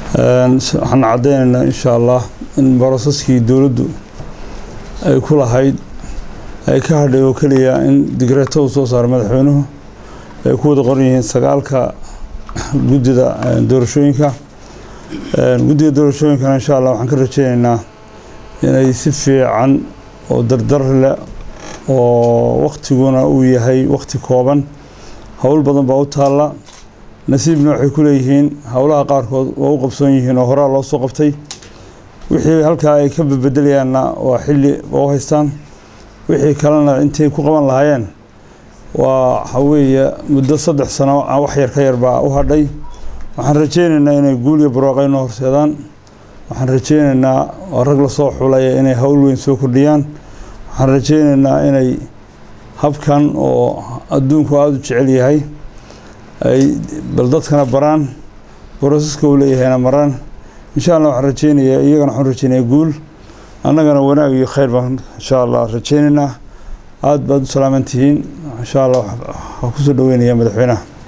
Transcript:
waxaan caddeynaynaa insha allah in borosaskii dowladdu ay ku lahayd ay ka hadhay oo keliya in digreeto uu soo saaro madaxweynuhu ay ku wada qoran yihiin sagaalka guddida doorashooyinka guddiga doorashooyinkana insha allah waxaan ka rajeynaynaa inay si fiican oo dardar leh oo waktiguna uu yahay wakti kooban howl badan baa u taalla nasiibna waxay ku leeyihiin howlaha qaarkood waa u qabsoon yihiin oo horaa loo soo qabtay wixii halkaa ay ka bedelayaanna waa xilli oo haystaan wixii kalena intay ku qaban lahaayeen waa waxa weeye muddo saddex sano wax yar ka yar baa u hadhay waxaan rajeynaynaa inay guul iyo barwaaqo inoo horseedaan waxaan rajeynaynaa oo rag lasoo xulaya inay howl weyn soo kordhiyaan waxaan rajeynaynaa inay habkan oo adduunku aada u jecel yahay ay bal dadkana baraan borosaska uu leeyahayna maraan insha allah waxaan rajeynayaa iyagana waxaan rajeynaya guul annagana wanaag iyo khayr baan insha allah rajeynaynaa aada baad u salaaman tihiin insha allah waxaa kusoo dhaweynaya madaxweynaha